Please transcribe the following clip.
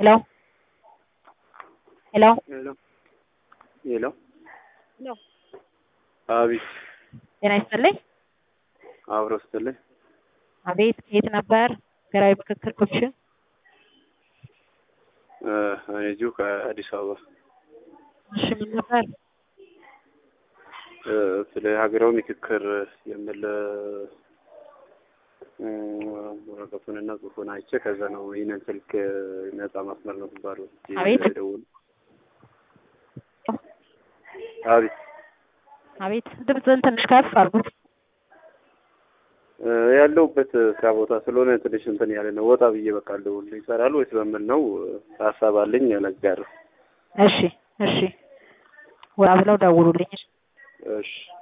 ሄሎ ሄሎ ሄሎ ሄሎ ሄሎ አቤት ጤና ይስጥልኝ። አብሮ ስትልኝ አቤት ከየት ነበር? ሀገራዊ ምክክር ኮሚሽን እኔ እዚሁ ከአዲስ አበባ እሺ ምን ነበር? እ፣ ስለ ሀገራዊ ምክክር የሚል እ፣ ወረቀቱንና ጽሑፉን አይቼ ከዛ ነው ይህንን ስልክ ነጻ መስመር ነው የሚባለው አቤት። ደውል አቤት አቤት ድምፅህን ትንሽ ከፍ አድርጉት። እ፣ ያለሁበት ስራ ቦታ ስለሆነ ትንሽ እንትን ያለ ነው። ወጣ ብዬ በቃ ልደውል ይሰራል ወይስ በምን ነው? ሀሳብ አለኝ ለጋር እሺ እሺ ወራ ብለው ደውሉልኝ። እሺ